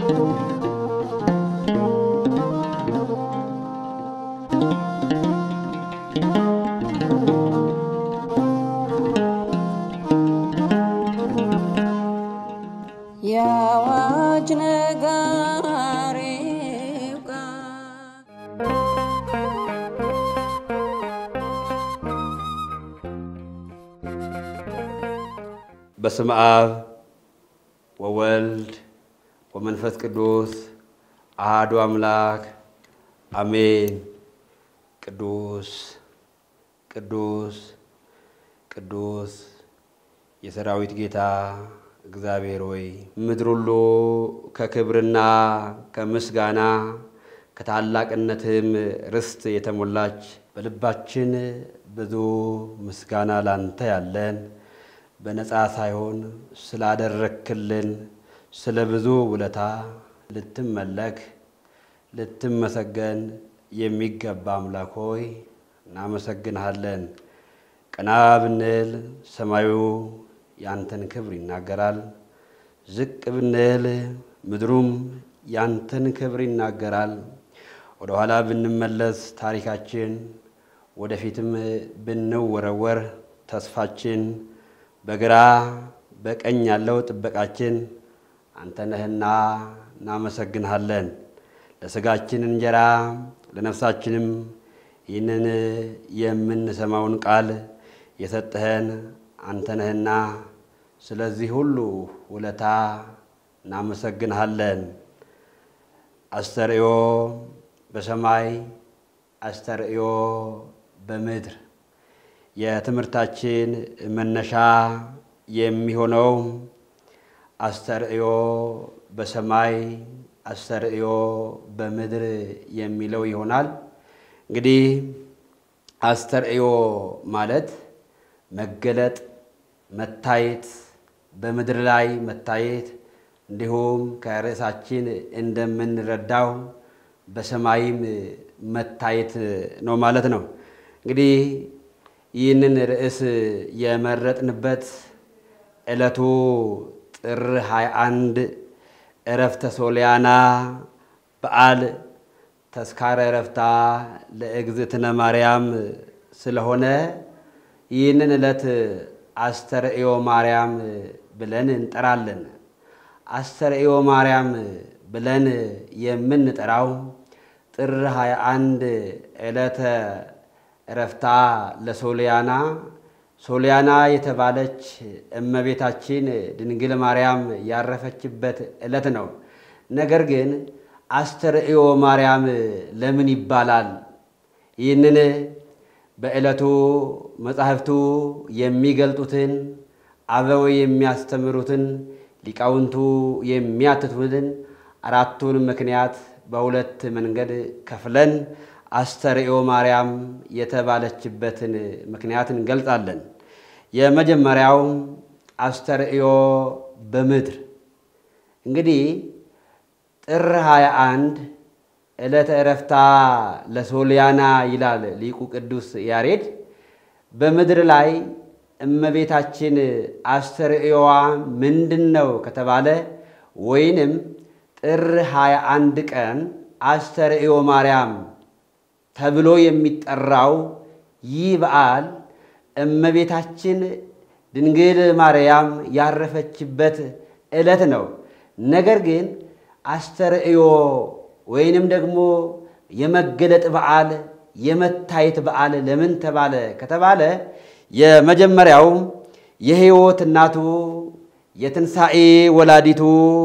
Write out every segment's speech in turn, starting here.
የአዋጅ ነጋሪው ቃል በስመ አብ ወወልድ ወመንፈስ ቅዱስ አሃዱ አምላክ አሜን። ቅዱስ ቅዱስ ቅዱስ የሰራዊት ጌታ እግዚአብሔር ሆይ ምድር ሁሉ ከክብርና ከምስጋና ከታላቅነትም ርስት የተሞላች በልባችን ብዙ ምስጋና ላንተ ያለን በነፃ ሳይሆን ስላደረክልን ስለ ብዙ ውለታ ልትመለክ ልትመሰገን የሚገባ አምላክ ሆይ እናመሰግንሃለን። ቀና ብንል ሰማዩ ያንተን ክብር ይናገራል። ዝቅ ብንል ምድሩም ያንተን ክብር ይናገራል። ወደ ኋላ ብንመለስ ታሪካችን፣ ወደፊትም ብንወረወር ተስፋችን፣ በግራ በቀኝ ያለው ጥበቃችን አንተ ነህና እናመሰግንሃለን። ለሥጋችን እንጀራ ለነፍሳችንም ይህንን የምንሰማውን ቃል የሰጠኸን አንተ ነህና ስለዚህ ሁሉ ውለታ እናመሰግንሃለን። አስተርእዮ በሰማይ አስተርእዮ በምድር የትምህርታችን መነሻ የሚሆነው አስተርእዮ በሰማይ አስተርእዮ በምድር የሚለው ይሆናል። እንግዲህ አስተርእዮ ማለት መገለጥ፣ መታየት፣ በምድር ላይ መታየት እንዲሁም ከርዕሳችን እንደምንረዳው በሰማይም መታየት ነው ማለት ነው። እንግዲህ ይህንን ርዕስ የመረጥንበት ዕለቱ ጥር 21 ዕረፍተ ሶልያና በዓል ተስካረ ዕረፍታ ለእግዝእትነ ማርያም ስለሆነ ይህንን ዕለት አስተርእዮ ማርያም ብለን እንጠራለን። አስተርእዮ ማርያም ብለን የምንጠራው ጥር 21 ዕለተ ዕረፍታ ለሶልያና ሶልያና የተባለች እመቤታችን ድንግል ማርያም ያረፈችበት ዕለት ነው። ነገር ግን አስተርእዮ ማርያም ለምን ይባላል? ይህንን በዕለቱ መጻሕፍቱ የሚገልጡትን አበው የሚያስተምሩትን ሊቃውንቱ የሚያትቱትን አራቱን ምክንያት በሁለት መንገድ ከፍለን አስተርእዮ ማርያም የተባለችበትን ምክንያት እንገልጻለን። የመጀመሪያው አስተርእዮ በምድር እንግዲህ ጥር 21 ዕለተ ዕረፍታ ለሶልያና ይላል ሊቁ ቅዱስ ያሬድ። በምድር ላይ እመቤታችን አስተርእዮዋ ምንድን ነው ከተባለ ወይንም ጥር 21 ቀን አስተርእዮ ማርያም ተብሎ የሚጠራው ይህ በዓል እመቤታችን ድንግል ማርያም ያረፈችበት ዕለት ነው። ነገር ግን አስተርእዮ ወይንም ደግሞ የመገለጥ በዓል የመታየት በዓል ለምን ተባለ ከተባለ የመጀመሪያው የሕይወት እናቱ የትንሣኤ ወላዲቱ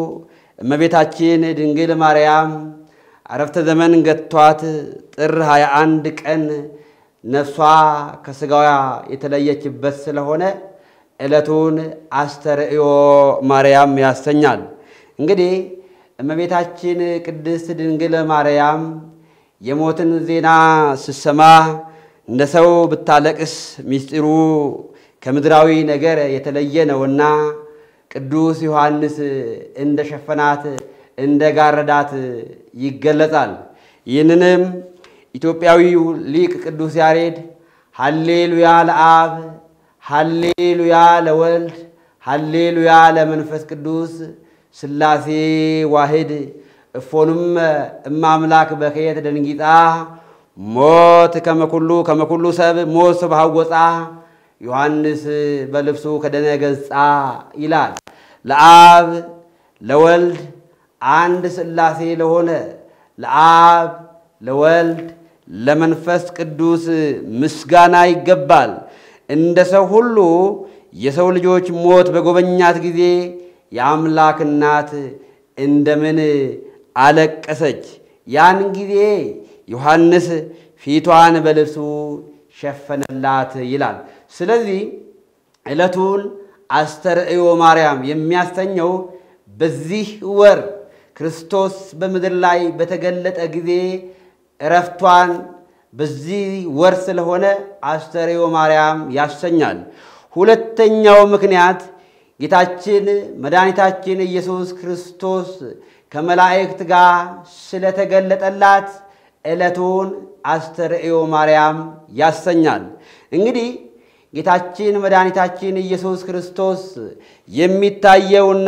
እመቤታችን ድንግል ማርያም አረፍተ ዘመን ገጥቷት ጥር 21 ቀን ነፍሷ ከሥጋዋ የተለየችበት ስለሆነ ዕለቱን አስተርእዮ ማርያም ያሰኛል። እንግዲህ እመቤታችን ቅድስት ድንግል ማርያም የሞትን ዜና ስትሰማ እንደ ሰው ብታለቅስ ምስጢሩ ከምድራዊ ነገር የተለየ ነውና ቅዱስ ዮሐንስ እንደ ሸፈናት እንደ ጋረዳት ይገለጻል። ይህንንም ኢትዮጵያዊው ሊቅ ቅዱስ ያሬድ ሀሌሉያ ለአብ፣ ሀሌሉያ ለወልድ፣ ሀሌሉያ ለመንፈስ ቅዱስ ሥላሴ ዋህድ እፎኑም እማምላክ በከየት ደንጊጣ ሞት ከመኩሉ ከመኩሉ ሰብ ሞት ስብሃወፃ ዮሐንስ በልብሱ ከደነ ገጻ ይላል። ለአብ ለወልድ አንድ ሥላሴ ለሆነ ለአብ ለወልድ ለመንፈስ ቅዱስ ምስጋና ይገባል። እንደ ሰው ሁሉ የሰው ልጆች ሞት በጎበኛት ጊዜ የአምላክ እናት እንደምን አለቀሰች። ያን ጊዜ ዮሐንስ ፊቷን በልብሱ ሸፈነላት ይላል። ስለዚህ ዕለቱን አስተርእዮ ማርያም የሚያሰኘው በዚህ ወር ክርስቶስ በምድር ላይ በተገለጠ ጊዜ እረፍቷን በዚህ ወር ስለሆነ አስተርእዮ ማርያም ያሰኛል። ሁለተኛው ምክንያት ጌታችን መድኃኒታችን ኢየሱስ ክርስቶስ ከመላእክት ጋር ስለተገለጠላት ዕለቱን አስተርእዮ ማርያም ያሰኛል። እንግዲህ ጌታችን መድኃኒታችን ኢየሱስ ክርስቶስ የሚታየውና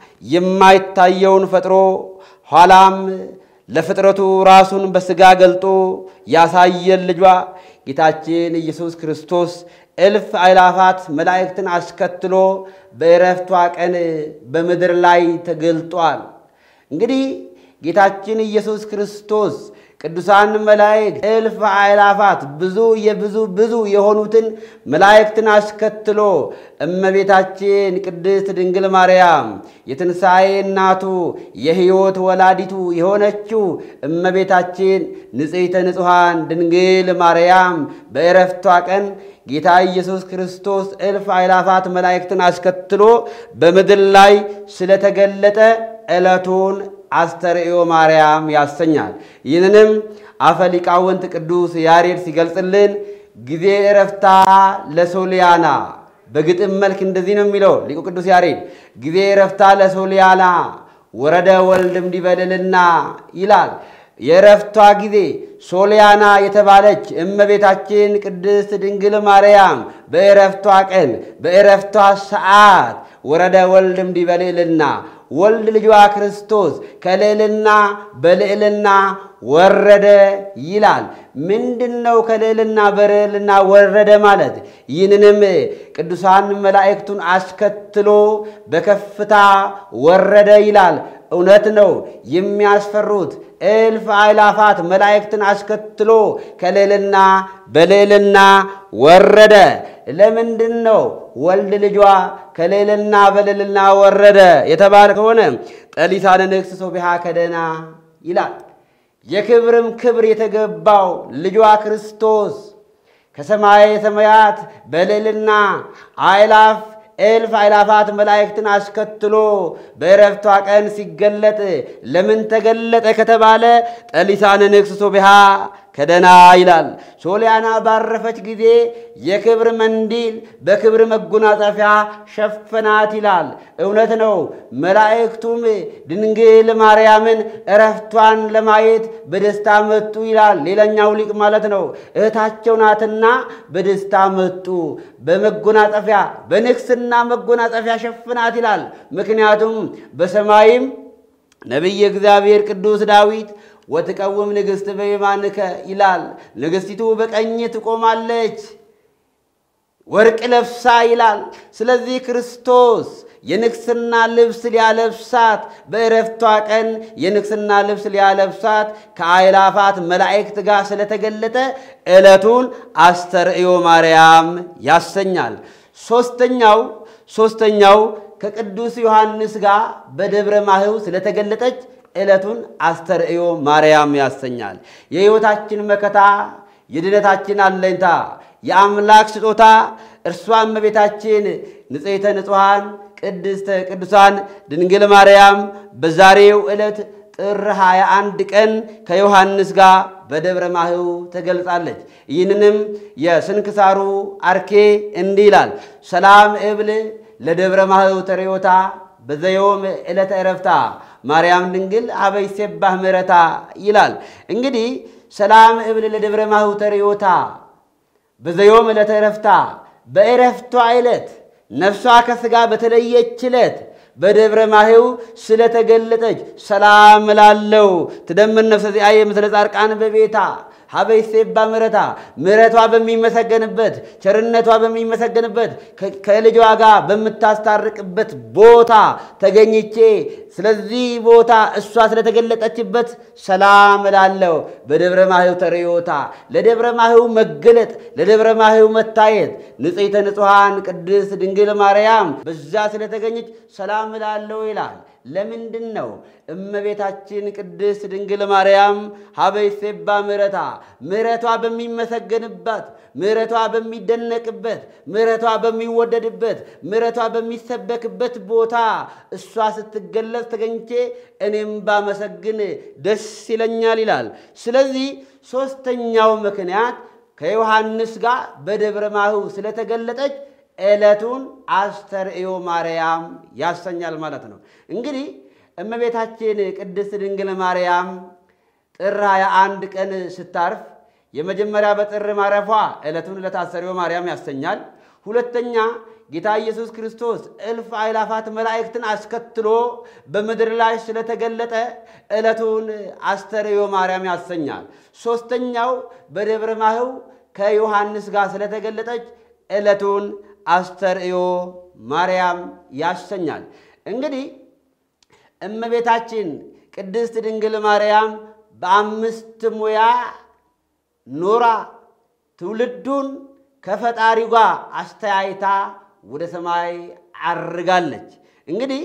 የማይታየውን ፈጥሮ ኋላም ለፍጥረቱ ራሱን በሥጋ ገልጦ ያሳየን ልጇ ጌታችን ኢየሱስ ክርስቶስ እልፍ አእላፋት መላእክትን አስከትሎ በዕረፍቷ ቀን በምድር ላይ ተገልጧል። እንግዲህ ጌታችን ኢየሱስ ክርስቶስ ቅዱሳን መላእክት እልፍ አእላፋት ብዙ የብዙ ብዙ የሆኑትን መላእክትን አስከትሎ እመቤታችን ቅድስት ድንግል ማርያም የትንሣኤ እናቱ የሕይወት ወላዲቱ የሆነችው እመቤታችን ንጽሕተ ንጹሐን ድንግል ማርያም በዕረፍቷ ቀን ጌታ ኢየሱስ ክርስቶስ እልፍ አእላፋት መላእክትን አስከትሎ በምድር ላይ ስለተገለጠ ዕለቱን አስተርእዮ ማርያም ያሰኛል። ይህንንም አፈ ሊቃውንት ቅዱስ ያሬድ ሲገልጽልን ጊዜ ዕረፍታ ለሶልያና በግጥም መልክ እንደዚህ ነው የሚለው ሊቁ ቅዱስ ያሬድ ጊዜ ዕረፍታ ለሶልያና ወረደ ወልድም ዲበልልና ይላል። የዕረፍቷ ጊዜ ሶልያና የተባለች እመቤታችን ቅድስት ድንግል ማርያም በዕረፍቷ ቀን በዕረፍቷ ሰዓት ወረደ ወልድም ዲበልልና ወልድ ልጇ ክርስቶስ ከልዕልና በልዕልና ወረደ ይላል። ምንድን ነው ከልዕልና በልዕልና ወረደ ማለት? ይህንንም ቅዱሳን መላእክቱን አስከትሎ በከፍታ ወረደ ይላል። እውነት ነው። የሚያስፈሩት እልፍ አእላፋት መላእክትን አስከትሎ ከልዕልና በልዕልና ወረደ። ለምንድን ነው ወልድ ልጇ ከልዕልና በልዕልና ወረደ የተባለ ከሆነ ጠሊሳነ ንግሥት ሶቢሃ ከደና ይላል። የክብርም ክብር የተገባው ልጇ ክርስቶስ ከሰማየ ሰማያት በልዕልና አእላፍ እልፍ አእላፋት መላእክትን አስከትሎ በዕረፍቷ ቀን ሲገለጥ ለምን ተገለጠ ከተባለ ጠሊሳነ ንግሥት ሶቢሃ ከደና ይላል። ሶልያና ባረፈች ጊዜ የክብር መንዲል በክብር መጎናጸፊያ ሸፈናት ይላል። እውነት ነው። መላእክቱም ድንግል ማርያምን እረፍቷን ለማየት በደስታ መጡ ይላል። ሌላኛው ሊቅ ማለት ነው። እህታቸው ናትና በደስታ መጡ። በመጎናጸፊያ በንግስና መጎናጸፊያ ሸፍናት ይላል። ምክንያቱም በሰማይም ነቢየ እግዚአብሔር ቅዱስ ዳዊት ወትቀውም ንግሥት በየማንከ ይላል። ንግሥቲቱ በቀኝ ትቆማለች ወርቅ ለብሳ ይላል። ስለዚህ ክርስቶስ የንግስና ልብስ ሊያለብሳት በዕረፍቷ ቀን የንግስና ልብስ ሊያለብሳት ከአእላፋት መላእክት ጋር ስለተገለጠ ዕለቱን አስተርእዮ ማርያም ያሰኛል። ሦስተኛው ሦስተኛው ከቅዱስ ዮሐንስ ጋር በደብረ ማህው ስለተገለጠች ዕለቱን አስተርእዮ ማርያም ያሰኛል። የሕይወታችን መከታ፣ የድነታችን አለኝታ፣ የአምላክ ስጦታ እርሷ እመቤታችን ንጽሕተ ንጹሐን ቅድስተ ቅዱሳን ድንግል ማርያም በዛሬው ዕለት ጥር 21 ቀን ከዮሐንስ ጋር በደብረ ማህው ተገልጻለች። ይህንንም የስንክሳሩ አርኬ እንዲህ ይላል። ሰላም እብል ለደብረ ማህው ተሬዮታ በዘዮም ዕለተ ዕረፍታ ማርያም ድንግል አበይ ሴባህ ምረታ ይላል። እንግዲህ ሰላም እብል ለደብረ ማህው ተሬዮታ በዘዮም ዕለተ ዕረፍታ በዕረፍቷ ዕለት ነፍሷ ከሥጋ በተለየች ዕለት በደብረ ማሄው ስለተገለጠች ሰላም እላለሁ። ትደምር ነፍሰ ዚአየ ምስለ ጻድቃን በቤታ ሀበይ ሴባ ምረታ ምረቷ በሚመሰገንበት ቸርነቷ በሚመሰገንበት ከልጇ ጋር በምታስታርቅበት ቦታ ተገኝቼ ስለዚህ ቦታ እሷ ስለተገለጠችበት ሰላም እላለሁ። በደብረ ማህው ተርዮታ ለደብረ ማህው መገለጥ ለደብረ ማህው መታየት ንጽሕተ ንጹሐን ቅድስት ድንግል ማርያም በዛ ስለተገኘች ሰላም እላለሁ ይላል። ለምንድን ነው እመቤታችን ቅድስት ድንግል ማርያም ሀበይ ሴባ ምረታ ምረቷ በሚመሰገንባት ምረቷ በሚደነቅበት ምረቷ በሚወደድበት ምረቷ በሚሰበክበት ቦታ እሷ ስትገለጽ ተገኝቼ እኔም ባመሰግን ደስ ይለኛል ይላል። ስለዚህ ሦስተኛው ምክንያት ከዮሐንስ ጋር በደብረ ማህው ስለተገለጠች ዕለቱን አስተርእዮ ማርያም ያሰኛል ማለት ነው። እንግዲህ እመቤታችን ቅድስት ድንግል ማርያም ጥር 21 ቀን ስታርፍ የመጀመሪያ በጥር ማረፏ ዕለቱን ዕለተ አስተርእዮ ማርያም ያሰኛል። ሁለተኛ ጌታ ኢየሱስ ክርስቶስ እልፍ አእላፋት መላእክትን አስከትሎ በምድር ላይ ስለተገለጠ ዕለቱን አስተርእዮ ማርያም ያሰኛል። ሦስተኛው በደብረ ማህው ከዮሐንስ ጋር ስለተገለጠች ዕለቱን አስተርእዮ ማርያም ያሰኛል። እንግዲህ እመቤታችን ቅድስት ድንግል ማርያም በአምስት ሙያ ኖራ ትውልዱን ከፈጣሪው ጋር አስተያይታ ወደ ሰማይ አርጋለች። እንግዲህ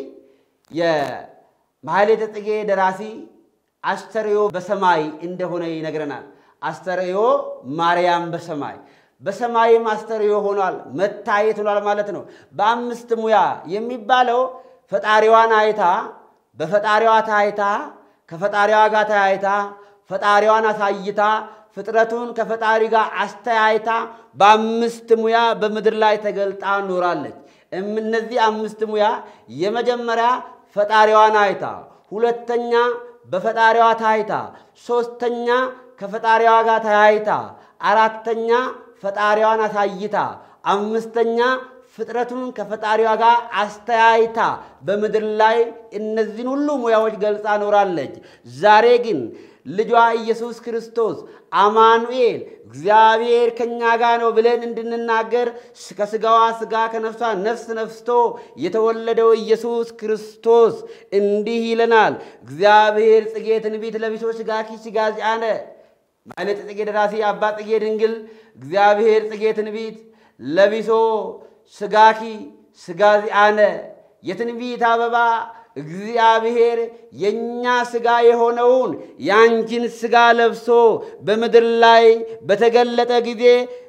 የማሕሌተ ጽጌ ደራሲ አስተርእዮ በሰማይ እንደሆነ ይነግረናል። አስተርእዮ ማርያም በሰማይ በሰማይም አስተርእዮ ሆኗል፣ መታየት ሆኗል ማለት ነው። በአምስት ሙያ የሚባለው ፈጣሪዋን አይታ በፈጣሪዋ ታይታ ከፈጣሪዋ ጋር ተያይታ ፈጣሪዋን አሳይታ ፍጥረቱን ከፈጣሪ ጋር አስተያይታ በአምስት ሙያ በምድር ላይ ተገልጣ ኖራለች። እነዚህ አምስት ሙያ የመጀመሪያ ፈጣሪዋን አይታ፣ ሁለተኛ በፈጣሪዋ ታይታ፣ ሦስተኛ ከፈጣሪዋ ጋር ተያይታ፣ አራተኛ ፈጣሪዋን አሳይታ፣ አምስተኛ ፍጥረቱን ከፈጣሪዋ ጋር አስተያይታ በምድር ላይ እነዚህን ሁሉ ሙያዎች ገልጻ ኖራለች። ዛሬ ግን ልጇ ኢየሱስ ክርስቶስ አማኑኤል እግዚአብሔር ከእኛ ጋር ነው ብለን እንድንናገር ከሥጋዋ ሥጋ ከነፍሷ ነፍስ ነፍስቶ የተወለደው ኢየሱስ ክርስቶስ እንዲህ ይለናል። እግዚአብሔር ጽጌ ትንቢት ለቢሶ ሥጋኪ ሥጋ ዚአነ ማሕሌተ ጽጌ ደራሲ አባ ጽጌ ድንግል እግዚአብሔር ጽጌ ትንቢት ለቢሶ ሥጋኪ ሥጋ ዚአነ የትንቢት አበባ እግዚአብሔር የእኛ ሥጋ የሆነውን የአንቺን ሥጋ ለብሶ በምድር ላይ በተገለጠ ጊዜ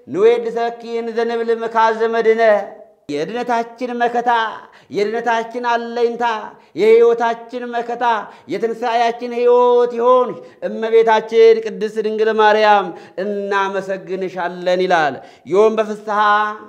ንዌድሰኪን ዘንብል መካዘ መድነ የድነታችን መከታ የድነታችን አለኝታ የሕይወታችን መከታ የትንሣኤያችን ሕይወት ይሆን እመቤታችን ቅድስት ድንግል ማርያም እናመሰግንሻለን ይላል። ዮም በፍስሐ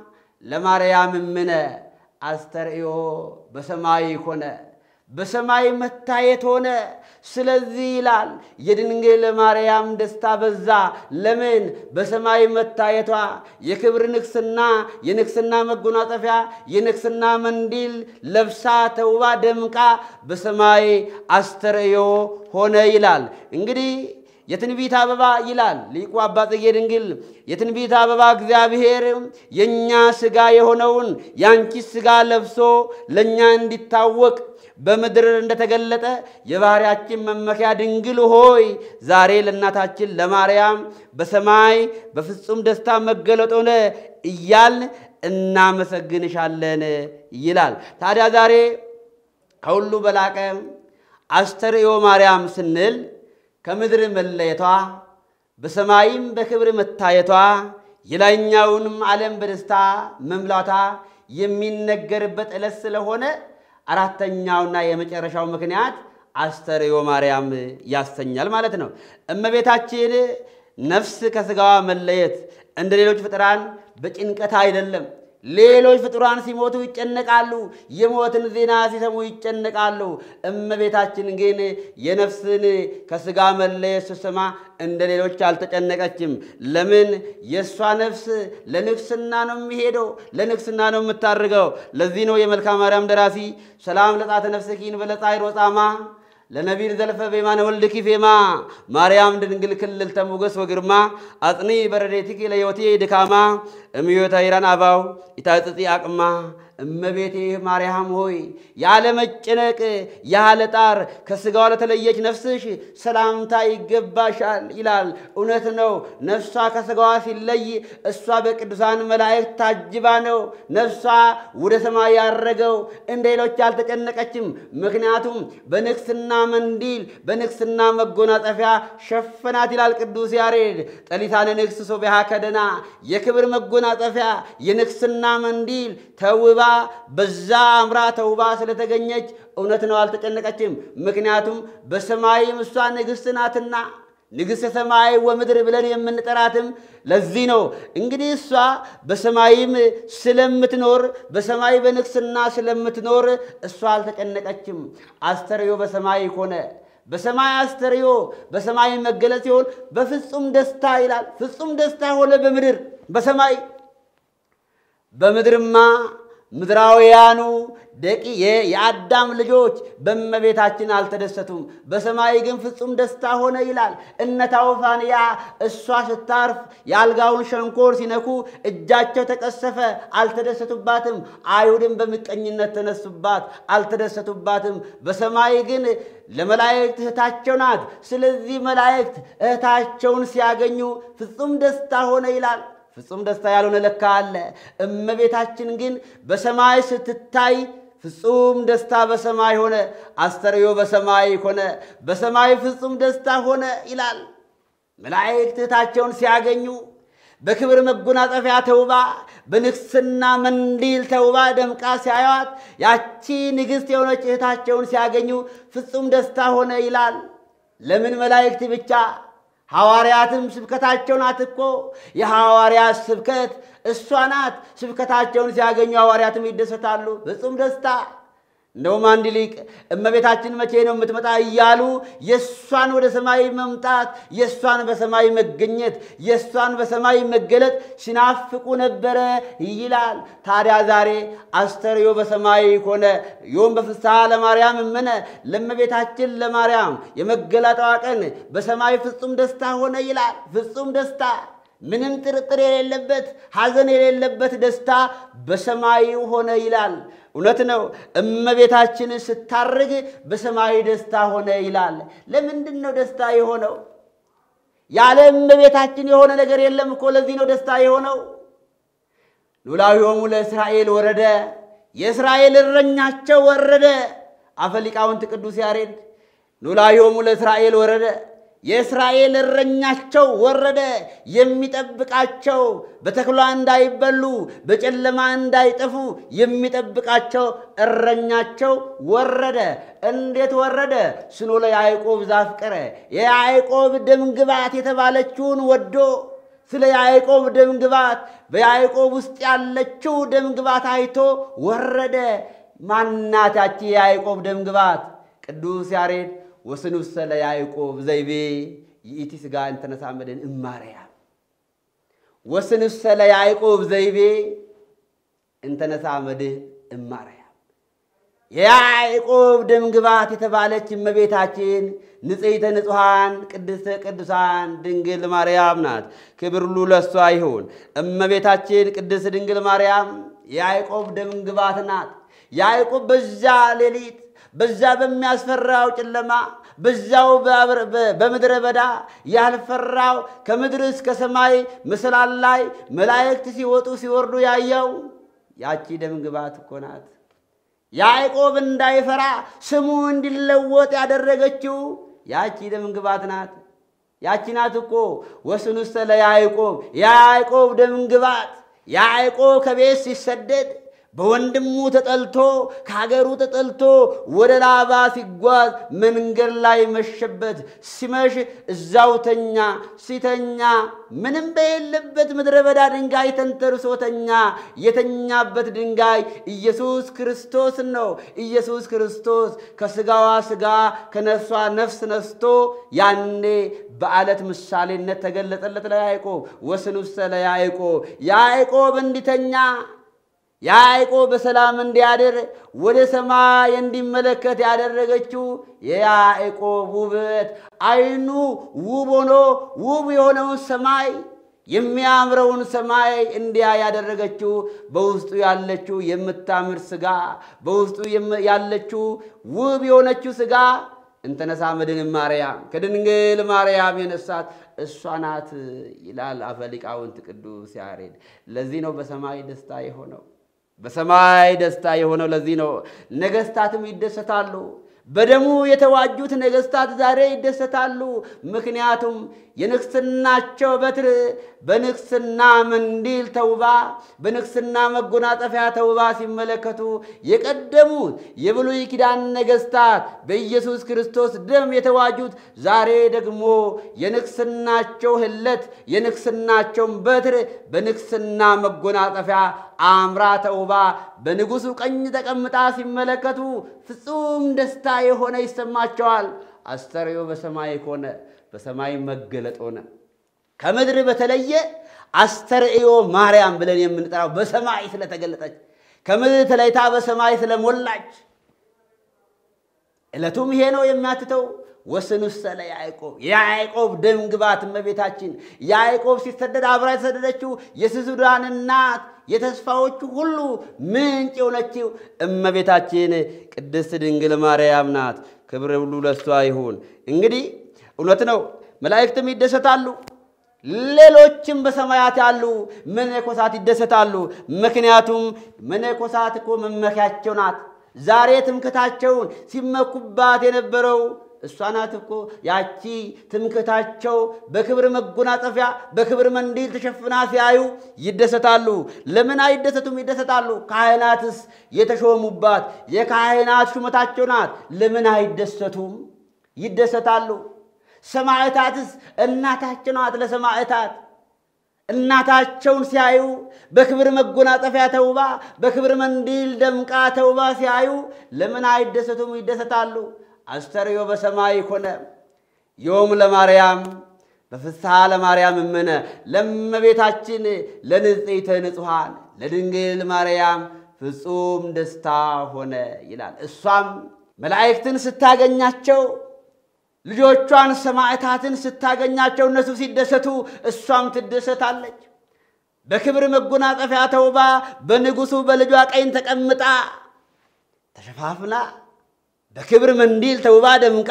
ለማርያም እምነ አስተርእዮ በሰማይ ሆነ በሰማይ መታየት ሆነ። ስለዚህ ይላል የድንግል ማርያም ደስታ በዛ። ለምን? በሰማይ መታየቷ የክብር ንግስና፣ የንግስና መጎናጸፊያ፣ የንግስና መንዲል ለብሳ ተውባ ደምቃ በሰማይ አስተርእዮ ሆነ ይላል። እንግዲህ የትንቢት አበባ ይላል ሊቁ አባ ጽጌ ድንግል የትንቢት አበባ እግዚአብሔር የእኛ ሥጋ የሆነውን የአንቺ ሥጋ ለብሶ ለእኛ እንዲታወቅ በምድር እንደተገለጠ የባሕርያችን መመኪያ ድንግል ሆይ ዛሬ ለእናታችን ለማርያም በሰማይ በፍጹም ደስታ መገለጥ ሆነ እያልን እናመሰግንሻለን ይላል። ታዲያ ዛሬ ከሁሉ በላቀ አስተርእዮ ማርያም ስንል ከምድር መለየቷ በሰማይም በክብር መታየቷ የላይኛውንም ዓለም በደስታ መምላቷ የሚነገርበት ዕለት ስለሆነ አራተኛውና የመጨረሻው ምክንያት አስተርእዮ ማርያም ያሰኛል ማለት ነው። እመቤታችን ነፍስ ከሥጋዋ መለየት እንደ ሌሎች ፍጥራን በጭንቀት አይደለም። ሌሎች ፍጡራን ሲሞቱ ይጨነቃሉ፣ የሞትን ዜና ሲሰሙ ይጨነቃሉ። እመቤታችን ግን የነፍስን ከሥጋ መለየት ስትሰማ እንደ ሌሎች አልተጨነቀችም። ለምን? የእሷ ነፍስ ለንግስና ነው የሚሄደው፣ ለንግስና ነው የምታርገው። ለዚህ ነው የመልክአ ማርያም ደራሲ ሰላም ለጻተ ነፍስኪን በለጻይ ሮጻማ ለነቢር ዘልፈ ቤማነ ወልድኪ ፌማ ማርያም ድንግል ክልል ተሞገስ ወግርማ አጽኒ በረዴትኪ ለሕይወቴ ድካማ እምዮተ ሂራን አባው ኢታጽጢ አቅማ እመቤቴ ማርያም ሆይ ያለ መጨነቅ ያለ ጣር ከሥጋዋ ለተለየች ነፍስሽ ሰላምታ ይገባሻል ይላል። እውነት ነው። ነፍሷ ከሥጋዋ ሲለይ እሷ በቅዱሳን መላእክት ታጅባ ነው ነፍሷ ወደ ሰማይ ያረገው። እንደ ሌሎች አልተጨነቀችም። ምክንያቱም በንግስና መንዲል በንግስና መጎናጸፊያ ሸፈናት ይላል ቅዱስ ያሬድ። ጠሊታነ ንግሥት ሶቢሃ ከደና የክብር መጎናጸፊያ የንግስና መንዲል ተውባ በዛ አምራ ተውባ ስለተገኘች እውነት ነው አልተጨነቀችም። ምክንያቱም በሰማይም እሷ ንግሥት ናትና ንግሥተ ሰማይ ወምድር ብለን የምንጠራትም ለዚህ ነው። እንግዲህ እሷ በሰማይም ስለምትኖር በሰማይ በንግስና ስለምትኖር እሷ አልተጨነቀችም። አስተርእዮ በሰማይ ሆነ በሰማይ አስተርእዮ በሰማይ መገለጽ ሲሆን በፍጹም ደስታ ይላል። ፍጹም ደስታ ሆነ በምድር በሰማይ በምድርማ ምድራውያኑ ደቂ የአዳም ልጆች በእመቤታችን አልተደሰቱም። በሰማይ ግን ፍጹም ደስታ ሆነ ይላል። እነ ታውፋንያ እሷ ስታርፍ የአልጋውን ሸንኮር ሲነኩ እጃቸው ተቀሰፈ፣ አልተደሰቱባትም። አይሁድም በምቀኝነት ተነሱባት፣ አልተደሰቱባትም። በሰማይ ግን ለመላእክት እህታቸው ናት። ስለዚህ መላእክት እህታቸውን ሲያገኙ ፍጹም ደስታ ሆነ ይላል። ፍጹም ደስታ ያልሆነ ለካ አለ። እመቤታችን ግን በሰማይ ስትታይ ፍጹም ደስታ በሰማይ ሆነ። አስተርእዮ በሰማይ ሆነ፣ በሰማይ ፍጹም ደስታ ሆነ ይላል። መላእክት እህታቸውን ሲያገኙ በክብር መጎናጸፊያ ተውባ በንግስና መንዲል ተውባ ደምቃ ሲያዩት ያቺ ንግሥት የሆነች እህታቸውን ሲያገኙ ፍጹም ደስታ ሆነ ይላል። ለምን መላእክት ብቻ ሐዋርያትም ስብከታቸው ናት እኮ የሐዋርያት ስብከት እሷ ናት። ስብከታቸውን ሲያገኙ ሐዋርያትም ይደሰታሉ። ፍጹም ደስታ። እንደውም አንድ ሊቅ እመቤታችን መቼ ነው የምትመጣ እያሉ የእሷን ወደ ሰማይ መምጣት፣ የእሷን በሰማይ መገኘት፣ የእሷን በሰማይ መገለጥ ሲናፍቁ ነበረ ይላል። ታዲያ ዛሬ አስተርእዮ በሰማይ ሆነ ዮም በፍስሐ ለማርያም እምነ ለእመቤታችን ለማርያም የመገለጧ ቀን በሰማይ ፍጹም ደስታ ሆነ ይላል። ፍጹም ደስታ ምንም ጥርጥር የሌለበት ሐዘን የሌለበት ደስታ በሰማይ ሆነ ይላል። እውነት ነው። እመቤታችን ስታርግ በሰማይ ደስታ ሆነ ይላል። ለምንድን ነው ደስታ የሆነው? ያለ እመቤታችን የሆነ ነገር የለም እኮ። ለዚህ ነው ደስታ የሆነው። ሉላዊሆሙ ለእስራኤል ወረደ፣ የእስራኤል እረኛቸው ወረደ። አፈ ሊቃውንት ቅዱስ ያሬድ ሉላዊሆሙ ለእስራኤል ወረደ የእስራኤል እረኛቸው ወረደ። የሚጠብቃቸው በተኩላ እንዳይበሉ በጨለማ እንዳይጠፉ የሚጠብቃቸው እረኛቸው ወረደ። እንዴት ወረደ? ስኖ ለያዕቆብ ዛፍቀረ የያዕቆብ ደምግባት የተባለችውን ወዶ ስለ ያዕቆብ ደምግባት በያዕቆብ ውስጥ ያለችው ደምግባት አይቶ ወረደ። ማናታች የያዕቆብ ደምግባት? ቅዱስ ያሬድ ወስኑሰ ለያዕቆብ ዘይቤ ይእቲ ሥጋ እንተነሳ መድን እማርያም ወስኑሰ ለያዕቆብ ዘይቤ እንተነሳ መድን እማርያም የያዕቆብ ደምግባት የተባለች እመቤታችን ንጽሕተ ንጹሐን ቅድስተ ቅዱሳን ድንግል ማርያም ናት። ክብር ሁሉ ለእሷ ይሁን። እመቤታችን ቅድስት ድንግል ማርያም የያዕቆብ ደምግባት ናት። ያዕቆብ በዛ ሌሊት በዛ በሚያስፈራው ጨለማ በዛው በምድረ በዳ ያልፈራው ከምድር እስከ ሰማይ መሰላል ላይ መላእክት ሲወጡ ሲወርዱ ያየው ያቺ ደምግባት እኮ ናት። ያዕቆብ እንዳይፈራ ስሙ እንዲለወጥ ያደረገችው ያቺ ደምግባት ናት። ያቺ ናት እኮ ወስኑሰ ለያዕቆብ የያዕቆብ ደምግባት ያዕቆብ ከቤት ሲሰደድ በወንድሙ ተጠልቶ ከሀገሩ ተጠልቶ ወደ ላባ ሲጓዝ መንገድ ላይ መሸበት። ሲመሽ እዛው ተኛ። ሲተኛ ምንም በሌለበት ምድረ በዳ ድንጋይ ተንተርሶ ተኛ። የተኛበት ድንጋይ ኢየሱስ ክርስቶስ ነው። ኢየሱስ ክርስቶስ ከስጋዋ ስጋ ከነፍሷ ነፍስ ነስቶ ያኔ በዓለት ምሳሌነት ተገለጸለት ለያዕቆብ። ወስኑሰ ለያዕቆብ ያዕቆብ እንዲተኛ ያዕቆብ በሰላም እንዲያድር ወደ ሰማይ እንዲመለከት ያደረገችው የያዕቆብ ውበት ዓይኑ ውብ ሆኖ ውብ የሆነውን ሰማይ የሚያምረውን ሰማይ እንዲያ ያደረገችው በውስጡ ያለችው የምታምር ሥጋ በውስጡ ያለችው ውብ የሆነችው ሥጋ እንተነሳ መድን ማርያም ከድንግል ማርያም የነሳት እሷ ናት ይላል አፈ ሊቃውንት ቅዱስ ያሬድ። ለዚህ ነው በሰማይ ደስታ የሆነው በሰማይ ደስታ የሆነው ለዚህ ነው። ነገሥታትም ይደሰታሉ። በደሙ የተዋጁት ነገሥታት ዛሬ ይደሰታሉ። ምክንያቱም የንግሥናቸው በትር በንግሥና መንዲል ተውባ በንግሥና መጎናጸፊያ ተውባ ሲመለከቱ የቀደሙት የብሉይ ኪዳን ነገሥታት በኢየሱስ ክርስቶስ ደም የተዋጁት ዛሬ ደግሞ የንግሥናቸው ህለት የንግሥናቸውን በትር በንግሥና መጎናጸፊያ አምራ ተውባ በንጉሡ ቀኝ ተቀምጣ ሲመለከቱ ፍጹም ደስታ የሆነ ይሰማቸዋል። አስተርእዮ በሰማይ ሆነ፣ በሰማይ መገለጥ ሆነ። ከምድር በተለየ አስተርእዮ ማርያም ብለን የምንጠራው በሰማይ ስለተገለጠች ከምድር ተለይታ በሰማይ ስለሞላች ዕለቱም ይሄ ነው የሚያትተው። ወስኑሰ ለያዕቆብ የያዕቆብ ደም ግባት እመቤታችን ያዕቆብ ሲሰደድ አብራ የተሰደደችው የስሱዳን እናት የተስፋዎቹ ሁሉ ምንጭ የሆነችው እመቤታችን ቅድስት ድንግል ማርያም ናት። ክብር ሁሉ ለሷ ይሁን። እንግዲህ እውነት ነው፣ መላእክትም ይደሰታሉ። ሌሎችም በሰማያት ያሉ መነኮሳት ይደሰታሉ። ምክንያቱም መነኮሳት እኮ መመኪያቸው ናት። ዛሬ ትምክታቸውን ሲመኩባት የነበረው እሷ ናት እኮ ያቺ ትምክታቸው በክብር መጎናጸፊያ በክብር መንዲል ተሸፍና ሲያዩ ይደሰታሉ። ለምን አይደሰቱም? ይደሰታሉ። ካህናትስ የተሾሙባት የካህናት ሹመታቸው ናት። ለምን አይደሰቱም? ይደሰታሉ። ሰማዕታትስ እናታቸው ናት። ለሰማዕታት እናታቸውን ሲያዩ በክብር መጎናጸፊያ ተውባ በክብር መንዲል ደምቃ ተውባ ሲያዩ ለምን አይደሰቱም? ይደሰታሉ። አስተርእዮ በሰማይ ኮነ ዮም ለማርያም በፍስሐ ለማርያም እምነ ለእመቤታችን ለንጽሕተ ንጹሐን ለድንግል ማርያም ፍጹም ደስታ ሆነ ይላል። እሷም መላእክትን ስታገኛቸው ልጆቿን ሰማዕታትን ስታገኛቸው እነሱ ሲደሰቱ እሷም ትደሰታለች። በክብር መጎናጸፊያ ተውባ በንጉሡ በልጇ ቀኝ ተቀምጣ ተሸፋፍና በክብር መንዲል ተውባ ደምቃ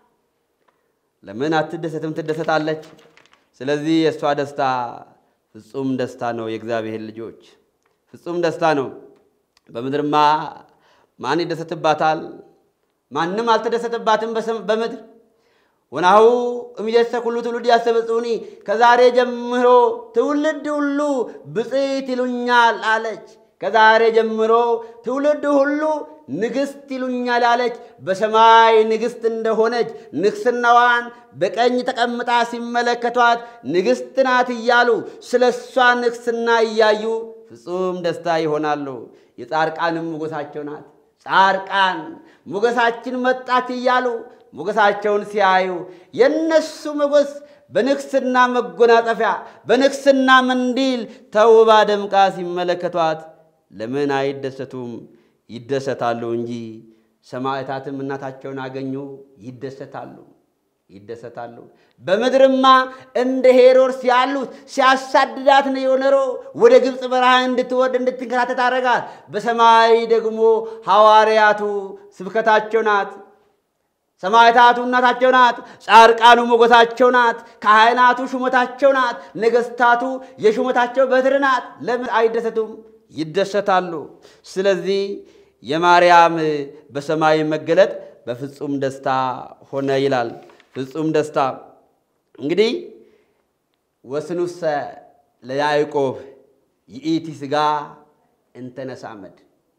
ለምን አትደሰትም? ትደሰታለች። ስለዚህ የእሷ ደስታ ፍጹም ደስታ ነው። የእግዚአብሔር ልጆች ፍጹም ደስታ ነው። በምድርማ ማን ይደሰትባታል? ማንም አልተደሰተባትም በምድር ወናሁ እምይእዜሰ ኩሉ ትውልድ ያስተበጽዑኒ ከዛሬ ጀምሮ ትውልድ ሁሉ ብፅዕት ይሉኛል አለች። ከዛሬ ጀምሮ ትውልድ ሁሉ ንግሥት ይሉኛል አለች። በሰማይ ንግሥት እንደሆነች ንግሥናዋን በቀኝ ተቀምጣ ሲመለከቷት ንግሥት ናት እያሉ ስለ እሷ ንግሥና እያዩ ፍጹም ደስታ ይሆናሉ። የጻድቃንም ሞገሳቸው ናት። ጻድቃን ሞገሳችን መጣች እያሉ ሞገሳቸውን ሲያዩ የእነሱ ሞገስ በንግሥና መጎናጸፊያ በንግሥና መንዲል ተውባ ደምቃ ሲመለከቷት ለምን አይደሰቱም? ይደሰታሉ እንጂ። ሰማዕታትም እናታቸውን አገኙ፣ ይደሰታሉ ይደሰታሉ። በምድርማ እንደ ሄሮድስ ያሉት ሲያሳድዳት ነው የኖረው። ወደ ግብፅ በረሃ እንድትወርድ እንድትንከራተት አደረጋት። በሰማይ ደግሞ ሐዋርያቱ ስብከታቸው ናት። ሰማዕታቱ እናታቸው ናት። ጻድቃኑ ሞገሳቸው ናት። ካህናቱ ሹመታቸው ናት። ነገሥታቱ የሹመታቸው በትር ናት። ለምን አይደሰቱም? ይደሰታሉ። ስለዚህ የማርያም በሰማይ መገለጥ በፍጹም ደስታ ሆነ ይላል። ፍጹም ደስታ እንግዲህ ወስኑሰ ለያዕቆብ ይእቲ ሥጋ እንተነሳመድ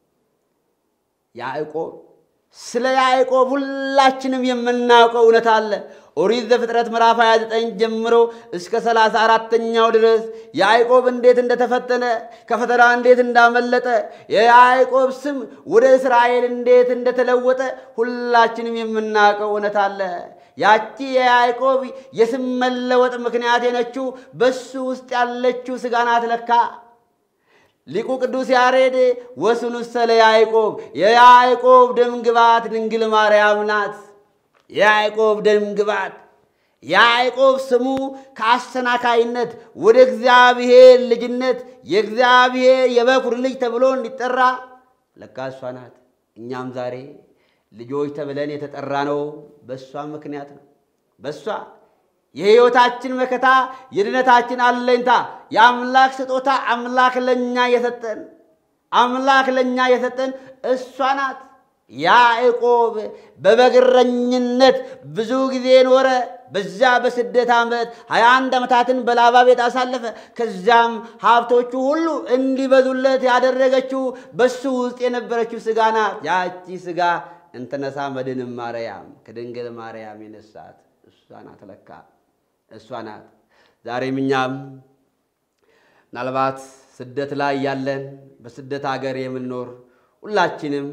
ያዕቆብ ስለ ያዕቆብ ሁላችንም የምናውቀው እውነት አለ። ኦሪት ዘፍጥረት ምዕራፍ 29 ጀምሮ እስከ 34ተኛው ድረስ ያዕቆብ እንዴት እንደተፈተነ ከፈተና እንዴት እንዳመለጠ የያዕቆብ ስም ወደ እስራኤል እንዴት እንደተለወጠ ሁላችንም የምናውቀው እውነት አለ። ያቺ የያዕቆብ የስም መለወጥ ምክንያት የነችው በሱ ውስጥ ያለችው ሥጋ ናት ለካ። ሊቁ ቅዱስ ያሬድ ወስኑሰ ለያዕቆብ የያዕቆብ ደም ግባት ድንግል ማርያም ናት። የያዕቆብ ደም ግባት ያዕቆብ ስሙ ከአሰናካይነት ወደ እግዚአብሔር ልጅነት የእግዚአብሔር የበኩር ልጅ ተብሎ እንዲጠራ ለካ እሷ ናት። እኛም ዛሬ ልጆች ተብለን የተጠራ ነው በእሷ ምክንያት ነው። በእሷ የሕይወታችን መከታ የድነታችን አለኝታ የአምላክ ስጦታ አምላክ ለእኛ የሰጠን አምላክ ለእኛ የሰጠን እሷ ናት። ያዕቆብ በበግረኝነት ብዙ ጊዜ ኖረ። በዛ በስደት ዓመት ሀያ አንድ ዓመታትን በላባ ቤት አሳለፈ። ከዚያም ሀብቶቹ ሁሉ እንዲበዙለት ያደረገችው በሱ ውስጥ የነበረችው ሥጋ ናት። ያቺ ሥጋ እንተነሳ መድንም ማርያም ከድንግል ማርያም የነሳት እሷ ናት። ለካ እሷ ናት። ዛሬም እኛም ምናልባት ስደት ላይ ያለን በስደት ሀገር የምንኖር ሁላችንም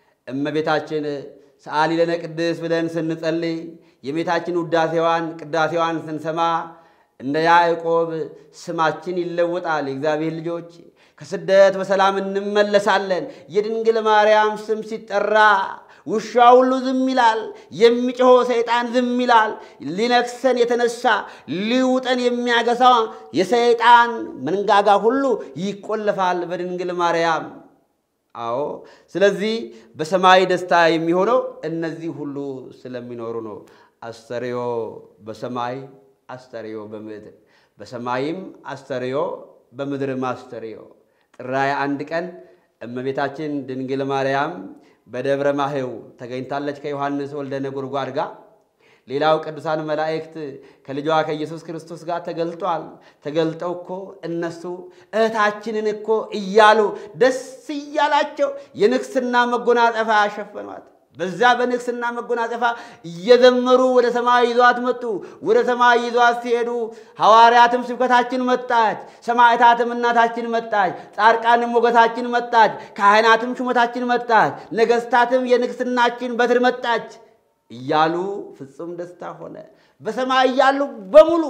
እመቤታችን ሰአሊ ለነ ቅድስት ብለን ስንጸልይ የቤታችን ውዳሴዋን ቅዳሴዋን ስንሰማ እንደ ያዕቆብ ስማችን ይለወጣል። የእግዚአብሔር ልጆች ከስደት በሰላም እንመለሳለን። የድንግል ማርያም ስም ሲጠራ ውሻ ሁሉ ዝም ይላል። የሚጮኸው ሰይጣን ዝም ይላል። ሊነክሰን የተነሳ ሊውጠን የሚያገሳ የሰይጣን መንጋጋ ሁሉ ይቆለፋል በድንግል ማርያም። አዎ፣ ስለዚህ በሰማይ ደስታ የሚሆነው እነዚህ ሁሉ ስለሚኖሩ ነው። አስተርዮ በሰማይ አስተርዮ በምድር በሰማይም አስተርዮ በምድርም አስተርዮ። ጥር ሃያ አንድ ቀን እመቤታችን ድንግል ማርያም በደብረ ማህው ተገኝታለች ከዮሐንስ ወልደ ነጎድጓድ ጋር። ሌላው ቅዱሳን መላእክት ከልጇ ከኢየሱስ ክርስቶስ ጋር ተገልጧል። ተገልጠው እኮ እነሱ እህታችንን እኮ እያሉ ደስ እያላቸው የንግስና መጎናጸፊያ ያሸፈኗት። በዛ በንግስና መጎናጸፊያ እየዘመሩ ወደ ሰማይ ይዟት መጡ። ወደ ሰማይ ይዟት ሲሄዱ ሐዋርያትም ስብከታችን መጣች፣ ሰማዕታትም እናታችን መጣች፣ ጻድቃንም ሞገሳችን መጣች፣ ካህናትም ሹመታችን መጣች፣ ነገሥታትም የንግስናችን በትር መጣች እያሉ ፍጹም ደስታ ሆነ። በሰማይ ያሉ በሙሉ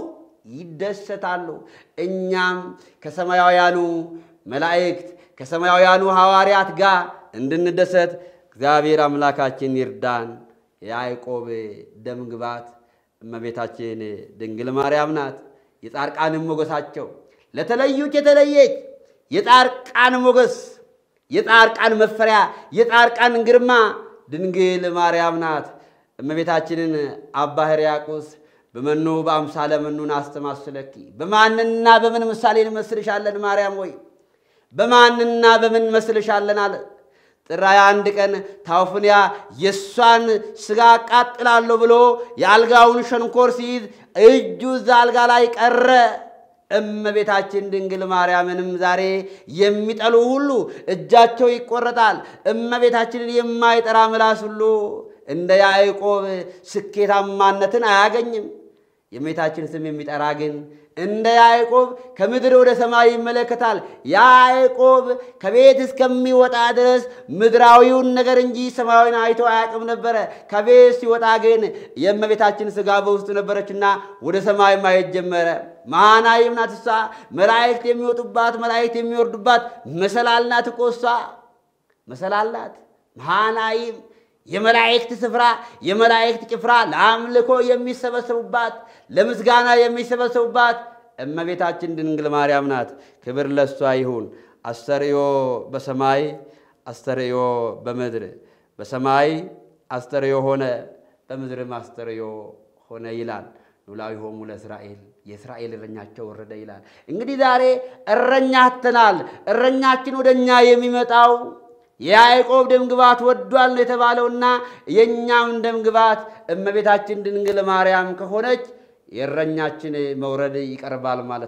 ይደሰታሉ። እኛም ከሰማያውያኑ መላእክት ከሰማያውያኑ ሐዋርያት ጋር እንድንደሰት እግዚአብሔር አምላካችን ይርዳን። የያዕቆብ ደም ግባት እመቤታችን ድንግል ማርያም ናት። የጻድቃንም ሞገሳቸው ለተለዩት የተለየች የጻድቃን ሞገስ፣ የጻድቃን መፈሪያ፣ የጻድቃን ግርማ ድንግል ማርያም ናት። እመቤታችንን አባ ሕርያቆስ በመኑ በአምሳለ መኑን አስተማስለኪ በማንና በምን ምሳሌ እንመስልሻለን ማርያም ወይ በማንና በምን መስልሻለን አለ። ጥር ሃያ አንድ ቀን ታውፍንያ የእሷን ሥጋ አቃጥላለሁ ብሎ የአልጋውን ሸንኮር ሲይዝ እጁ እዛ አልጋ ላይ ቀረ። እመቤታችን ድንግል ማርያምንም ዛሬ የሚጠሉ ሁሉ እጃቸው ይቆረጣል። እመቤታችንን የማይጠራ ምላስ ሁሉ እንደ ያዕቆብ ስኬታማነትን አያገኝም። የእመቤታችን ስም የሚጠራ ግን እንደ ያዕቆብ ከምድር ወደ ሰማይ ይመለከታል። ያዕቆብ ከቤት እስከሚወጣ ድረስ ምድራዊውን ነገር እንጂ ሰማያዊን አይቶ አያውቅም ነበረ። ከቤት ሲወጣ ግን የእመቤታችን ሥጋ በውስጡ ነበረችና ወደ ሰማይ ማየት ጀመረ። መሃናይም ናት እሷ። መላእክት የሚወጡባት መላእክት የሚወርዱባት መሰላል ናት እኮ እሷ። መሰላል ናት መሃናይም የመላእክት ስፍራ የመላእክት ጭፍራ ለአምልኮ የሚሰበሰቡባት ለምስጋና የሚሰበሰቡባት እመቤታችን ድንግል ማርያም ናት። ክብር ለሷ ይሁን። አስተርእዮ በሰማይ አስተርእዮ በምድር በሰማይ አስተርእዮ ሆነ በምድርም አስተርእዮ ሆነ ይላል። ኖላዊሆሙ ለእስራኤል የእስራኤል እረኛቸው ወረደ ይላል። እንግዲህ ዛሬ እረኛ አጥተናል። እረኛችን ወደ እኛ የሚመጣው የያዕቆብ ደምግባት ወዷል ነው የተባለውና የእኛም ደምግባት እመቤታችን ድንግል ማርያም ከሆነች የእረኛችን መውረድ ይቀርባል ማለት ነው።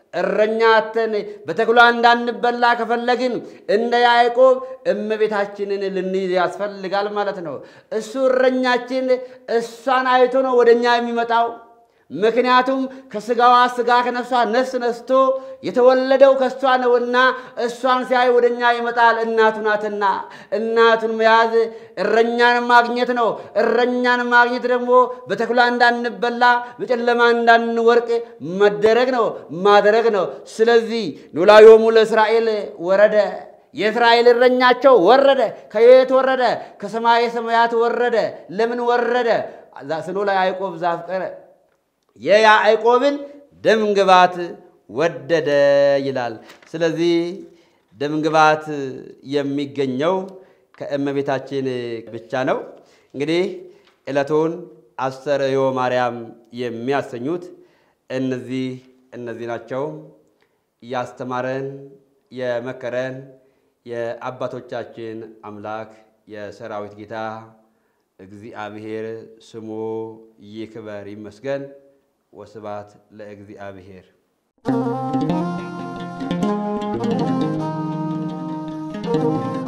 እረኛ አተን በተኩላ እንዳንበላ ከፈለግን እንደ ያዕቆብ እመቤታችንን ልንይዝ ያስፈልጋል ማለት ነው። እሱ እረኛችን እሷን አይቶ ነው ወደ እኛ የሚመጣው። ምክንያቱም ከስጋዋ ስጋ ከነፍሷ ነፍስ ነስቶ የተወለደው ከእሷ ነውና እሷን ሲያይ ወደ እኛ ይመጣል። እናቱ ናትና እናቱን መያዝ እረኛን ማግኘት ነው። እረኛን ማግኘት ደግሞ በተኩላ እንዳንበላ በጨለማ እንዳንወርቅ መደረግ ነው ማድረግ ነው። ስለዚህ ኖላዮሙ ለእስራኤል ወረደ የእስራኤል እረኛቸው ወረደ። ከየት ወረደ? ከሰማየ ሰማያት ወረደ። ለምን ወረደ? ስኖ ለያዕቆብ ዘአፍቀረ የያዕቆብን ደምግባት ወደደ ይላል። ስለዚህ ደምግባት የሚገኘው ከእመቤታችን ብቻ ነው። እንግዲህ ዕለቱን አስተርእዮ ማርያም የሚያሰኙት እነዚህ እነዚህ ናቸው። ያስተማረን የመከረን የአባቶቻችን አምላክ የሰራዊት ጌታ እግዚአብሔር ስሙ ይክበር ይመስገን። ወስባት ለእግዚአብሔር። Thank you.